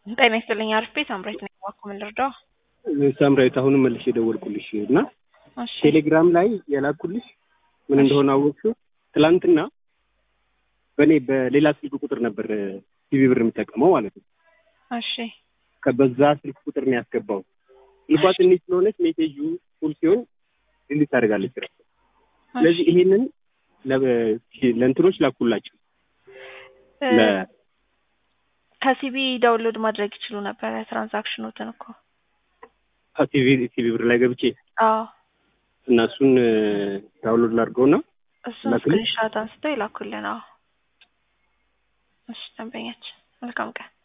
ጤና ይስጥልኝ። አርፌ ሳምራዊት ነኝ። እባክዎ ምን ልርዳው? ሳምራዊት አሁንም መልሼ የደወልኩልሽ እና እሺ ቴሌግራም ላይ የላኩልሽ ምን እንደሆነ አወቅሽው? ትላንትና በእኔ በሌላ ስልክ ቁጥር ነበር ቲቪ ብር የምጠቀመው ማለት ነው። እሺ ከበዛ ስልክ ቁጥር ነው ያስገባው። ስልኳ ትንሽ ስለሆነች ሜሴጁ ፉል ሲሆን ዲሊት ታደርጋለች ራሱ። ስለዚህ ይሄንን ለ- ለእንትኖች ላኩላቸው እ፣ ለ- ከሲቢ ዳውንሎድ ማድረግ ይችሉ ነበረ ትራንዛክሽኖትን እኮ። ቲቪ ቲቪ ብር ላይ ገብቼ አዎ እና እሱን ዳውንሎድ ላድርገውና እሱን ላክልኝ? ስክሪንሻት አንስተው ይላኩልን። አዎ እሺ፣ ደንበኛችን መልካም ቀን